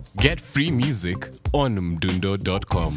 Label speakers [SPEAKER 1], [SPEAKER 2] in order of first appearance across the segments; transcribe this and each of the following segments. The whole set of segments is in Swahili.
[SPEAKER 1] Get free music on mdundo.com.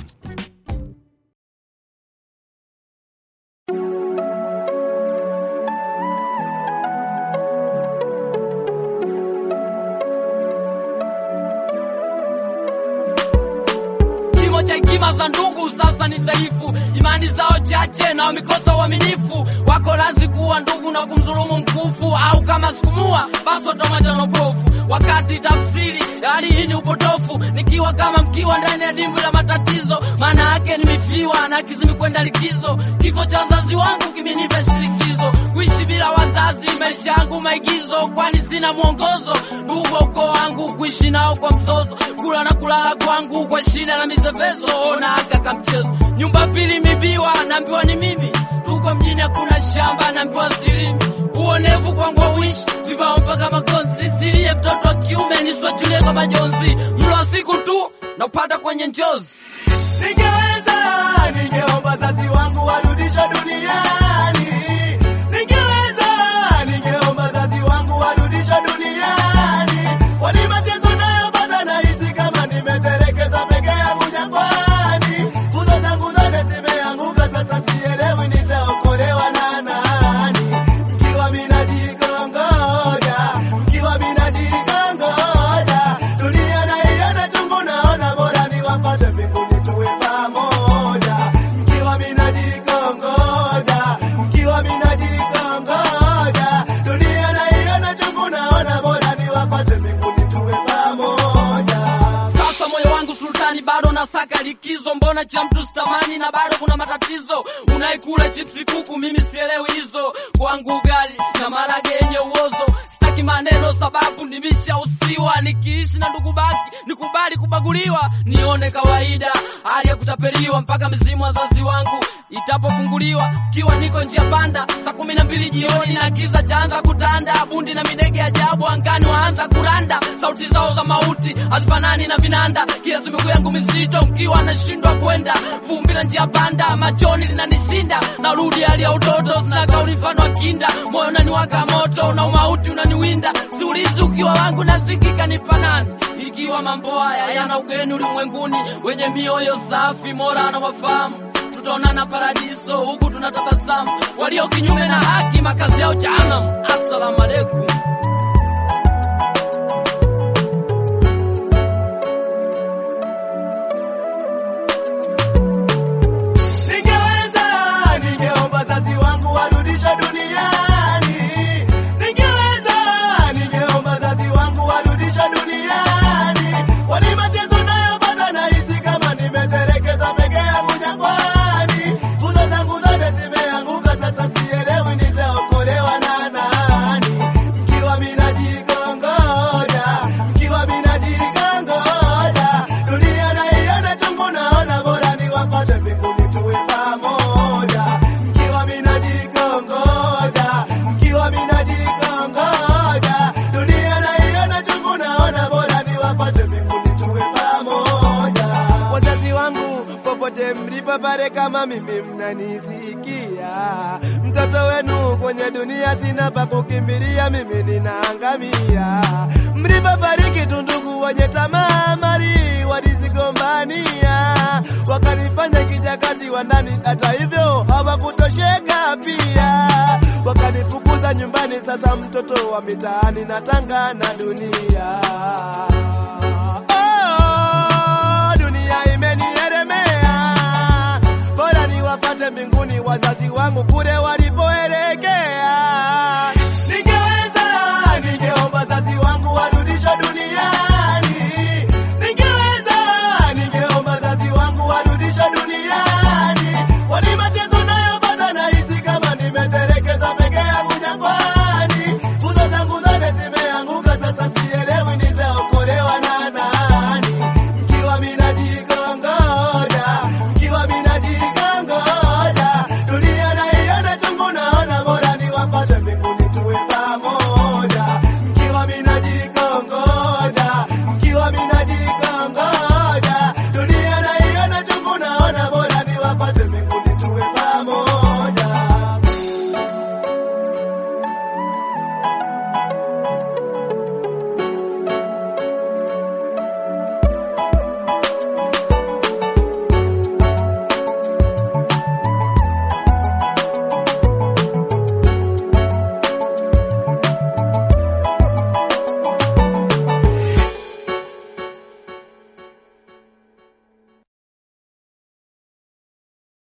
[SPEAKER 2] Kimo cha hekima za ndugu sasa ni dhaifu, imani zao chache na wamekosa uaminifu. Wako lazi kuwa ndugu na kumdhulumu mkufu, au kama sikumua basi watamwacha na upofu. Wakati tafsiri hali hii ni upotofu, nikiwa kama mkiwa ndani ya dimbwi la matatizo, maana yake nimefiwa na kizimi kwenda likizo. Kifo cha wazazi wangu kimenipa shirikizo, kuishi bila wazazi maisha yangu maigizo, kwani sina mwongozo. Ndugu wa ukoo wangu kuishi nao kwa mzozo, kula na kulala kwangu kwa shida na mizevezo, ona kaka mchezo. Nyumba pili mibiwa, naambiwa ni mimi. Tuko mjini hakuna shamba, naambiwa silimi. Uonevu kwangu wawishi vibao mpaka makonzi, nisilie mtoto wa kiume niswajulie kwa majonzi. Mlo wa siku tu naupata kwenye njozi.
[SPEAKER 3] Ningeweza, ningeomba wazazi wangu warudishwe duniani. Ningeweza, ningeomba wazazi wangu warudishwe duniani. Kwani mateso nayopata nahisi kama nimetelekezwa peke yangu jangwani. Nguzo zangu zote zimeanguka, sasa sielewi nitaokolewa na nani. Mkiwa mimi najikongoja, mkiwa mimi najikongoja, dunia naiona chungu, naona bora niwapate mbinguni tuwe pamoja. Mkiwa mimi najikongoja, mkiwa mimi najikongoja, dunia naiona chungu, naona bora niwapate mbinguni tuwe pamoja.
[SPEAKER 2] Sasa moyo wangu sultani, bado nasaka likizo. Mbona cha mtu sitamani na bado kuna matatizo? Unaikula chipsi kuku, mimi sielewi hizo. Kwangu ugali na marage yenye uozo, sitaki maneno sababu nimeshausiwa. Nikiishi na ndugu baki nikubali kubaguliwa, nione kawaida hali ya kutapeliwa, mpaka mizimu wazazi wangu itapofunguliwa. Kiwa niko njia panda, saa kumi na mbili jioni na giza chaanza kutanda, bundi na midege ajabu angani waanza kuranda, sauti zao za mauti hazifanani na vinanda, kiasi miguu yangu mizito mkiwa nashindwa kwenda, vumbi na njia panda machoni linanishinda, narudi hali ya utoto, sina kauli mfano wa kinda, moyo unaniwaka moto na umauti unaniwinda, siulizi ukiwa wangu nazikika ni panani ikiwa mambo haya yana ugeni ulimwenguni, wenye mioyo safi mora na wafahamu tutaonana paradiso, huku tunatabasamu. Walio kinyume na haki, makazi yao jahanamu. Assalamu alaikum.
[SPEAKER 3] Ningeweza, ningeomba wazazi wangu warudishwe duniani. Ningeweza, ningeomba wazazi wangu warudishwe duniani. Kwani mateso nayopata nahisi kama nimetelekezwa peke yangu jangwani. Nguzo zangu zote zimeanguka, sasa sielewi nitaokolewa na nani. Mkiwa mimi najikongoja, mkiwa mimi najikongoja, dunia naiona chungu, naona bora niwapate mbinguni tuwe pamoja. Mkiwa mimi najikongoja, mkiwa mimi najikongoja, dunia naiona chungu, naona bora niwapate mbinguni tuwe pamoja. Wazazi wangu popote mlipo pale, kama mimi mnanisikia, mtoto wenu kwenye dunia sina pa kukimbilia, mimi ninaangamia. Mlipobariki tu ndugu wenye tamaa mali walizigombania, wakanifanya kijakazi wa ndani, hata hivyo hawakutosheka pia, wakanifukuza nyumbani. Sasa mtoto wa mitaani natanga na dunia Oh, dunia imenielemea, bora niwapate mbinguni wazazi wangu kule walipoelekea. Ningeweza, ningeomba wazazi wangu warudishwe duniani. Ningeweza, ningeomba wazazi wangu warudishwe duniani. Kwani mateso nayopata nahisi kama nimetelekezwa peke yangu jangwani. Nguzo zangu zote zimeanguka, sasa sielewi nitaokolewa na nani. Mkiwa mimi najikongoja, mkiwa mimi najikongoja, dunia naiona chungu, naona bora niwapate mbinguni tuwe pamoja. Mkiwa mimi najikongoja, mkiwa mimi